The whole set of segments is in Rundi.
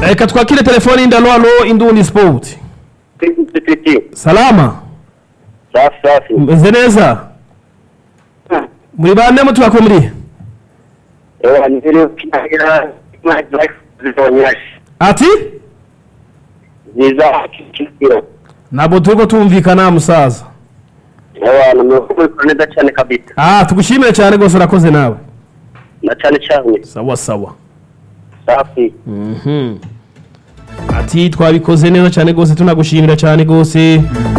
reka twakire telefone y'indalo halo indundi sport Titi. salama Safi safi. meze neza muri bande mutubako muri Ewa nili kinagira my life zizonyashi. ati Ziza kikira. ntabwo turiko tumvikana musaza Ewa namekuwa neza cyane kabisa. ah tugushimire cyane rwose urakoze nawe Na cyane cyane. sawa sawa Safi. Mhm. ati twabikoze neza cyane rwose tunagushimira cyane rwose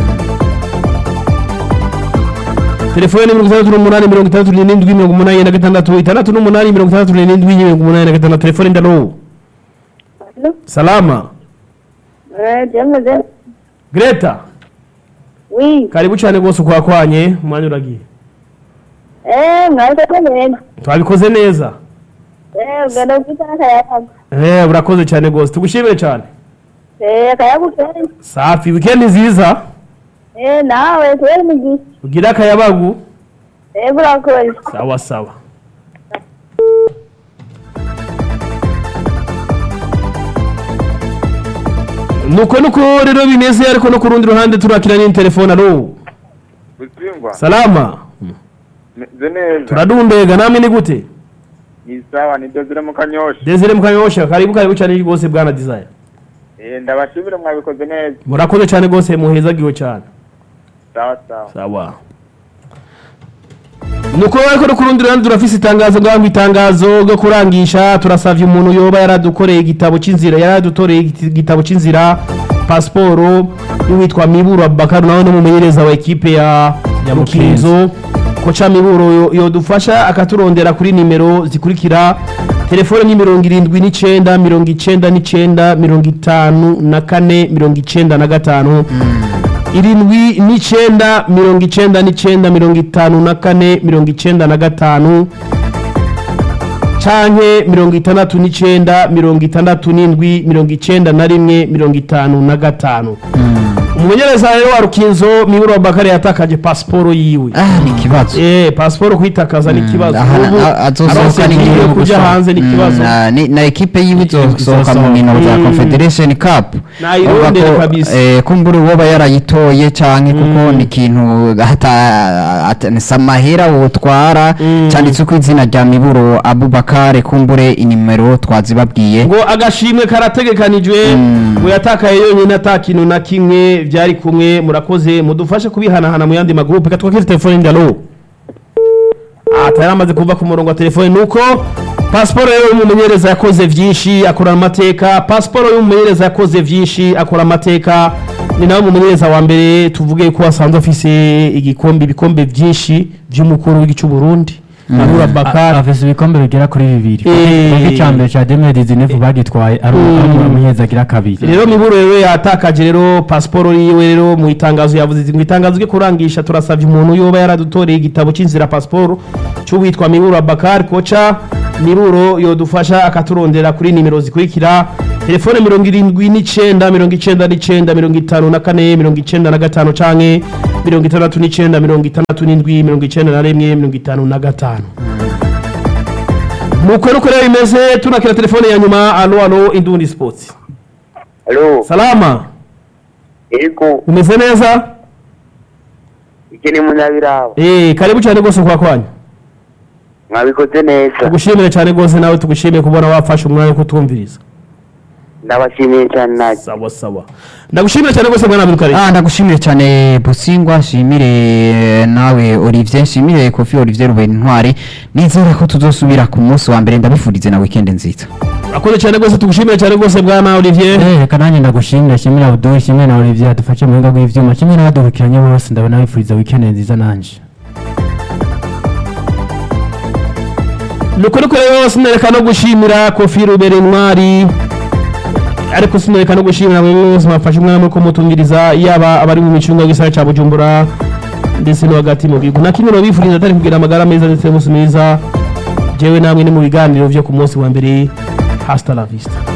telefone mirongo itandatu n'umunani mirongo itandatu n'irindwi mirongo umunani na gatandatu itandatu n'umunani mirongo itandatu n'irindwi mirongo umunani na gatandatu telefone ndalo salama Eh, Jamze. greta Oui. karibu cyane rwose ukwakwanye umwanya uragiye Eh, mwaje kumenya. twabikoze neza Eh, ugana kwitana kayapaga. eh urakoze cyane rwose tugushimire cyane Eh, kayagukere. safi wikendi nziza Eh, nawe kweli mugi. ugira akayabagu Eh, burakoze. sawa sawa nuko nuko rero bimeze ariko no ku rundi ruhande turakira n'indi telefone alo Busingwa, salama meze neza. turadundega namwe ni gute Ni sawa ni Desire mu Kanyosha. desire mukanyosha karibu karibu cyane rwose bwana desire Eh ndabashimira mwabikoze neza. murakoze cyane rwose muhezagiwe cyane Sawa sawa. sawa nuko ariko no ku rundi ruhande turafise itangazo ngaho itangazo ryo kurangisha turasavye umuntu yoba yaradukoreye igitabo c'inzira yaradutoreye igiti- igitabo c'inzira pasiporo y'uwitwa miburo abubakari nawe n'umumenyereza wa ekipe ya ya mukinzo koca miburo yo- yodufasha akaturondera kuri nimero zikurikira telefone ni mirongo irindwi n'icenda mirongo icenda n'icenda mirongo itanu na kane mirongo icenda na gatanu irindwi n'icenda mirongo icenda n'icenda mirongo itanu na kane mirongo icenda na gatanu canke mirongo itandatu n'icenda mirongo itandatu n'indwi mirongo icenda na rimwe mirongo itanu na gatanu umumenyereza rero wa rukinzo miburo wa bakari yatakaje pasiporo yiwe ah ni ikibazo eh pasiporo kwitakaza ni ikibazo Aha, ubu a- azosohoka aronse n'igihe igihe yo kuja gusohoka. hanze ni ikibazo Mm, na- ni- na ekipe yiwe izosohoka mu nkino za Mm. confederation cup Nayirondera Urumva ko, kabisa. eh, kumbura uwoba yarayitoye canke kuko ni ikintu hata- hata- ni samahera wotwara Mm. canditse ko izina rya miburo abubakare kumbure inimero twazibabwiye ngo agashimwe karategekanijwe Mm. ngo yatakaye yonyine ata kintu na kimwe byari kumwe murakoze mudufashe kubihanahana mu yandi magurupe katwakire telefone ndalo atari amaze kuva ku murongo wa telefone nuko pasiporo rero y'umumenyereza yakoze byinshi akora amateka pasiporo y'umumenyereza yakoze byinshi akora amateka ni nawe umumenyereza wa mbere tuvuge ko asanzwe afise igikombe ibikombe byinshi by'umukuru w'igihugu cy'u Burundi Manura Bakari afise ibikombe bigera kuri bibiri Eh. kuko icya mbere cya demire dizinefu bagitwaye ari umumenyereza agira kabiri rero miburo rero yatakaje rero pasiporo yiwe rero mu itangazo yavuze iti ngo itangazo ryo kurangisha turasabye umuntu yoba yaradutoreye igitabo cy'inzira pasiporo cy'uwitwa miburo abakari koca miburo yodufasha akaturondera kuri nimero zikurikira telefone mirongo irindwi n'icenda mirongo icenda n'icenda mirongo itanu na kane mirongo icenda na gatanu canke mirongo itandatu n'icenda mirongo itandatu n'indwi mirongo icenda na rimwe mirongo itanu na gatanu nuko nuko rero bimeze tunakira telefone ya nyuma alo alo indundi sports Hello. salama Ego. umeze neza Iki ni munyabirabo. eh karibu cyane rwose kwa kwanyu Mwabikoze neza. tugushimire cyane rwose nawe tugushimiye kubona wafashe umwanya wo kutumviriza Ndabashimiye cyane naje. sawa sawa ndagushimire cyane rwose mwana Abdul Karim Ah, ndagushimire cyane busingwa nshimire eh, nawe olivier nshimire kofi olivier rubera intwari nizera ko tuzosubira ku munsi wa mbere ndabifurize na weekend nziza akoze cyane rwose tugushimire cyane rwose bwana Olivier Eh, reka nanjye ndagushimira shimira Abdul shimira na Olivier adufashe mu buhinga bw'ivyuma kimwe n'abadukurikiranye bose ndabona bifuriza weekend nziza nanje nuko nuko rero sinereka no gushimira kofi rubera intwari ariko sinereka no gushimira buri wese mwafashe umwanya wo kumutungiriza yaba abari mu micunga y'igisagara cya Bujumbura ndetse no hagati mu gihugu na kimwe no bifuriza atari kugira amagara meza ndetse n'umunsi mwiza jewe namwe ni mu biganiro byo ku munsi wa mbere hasta la vista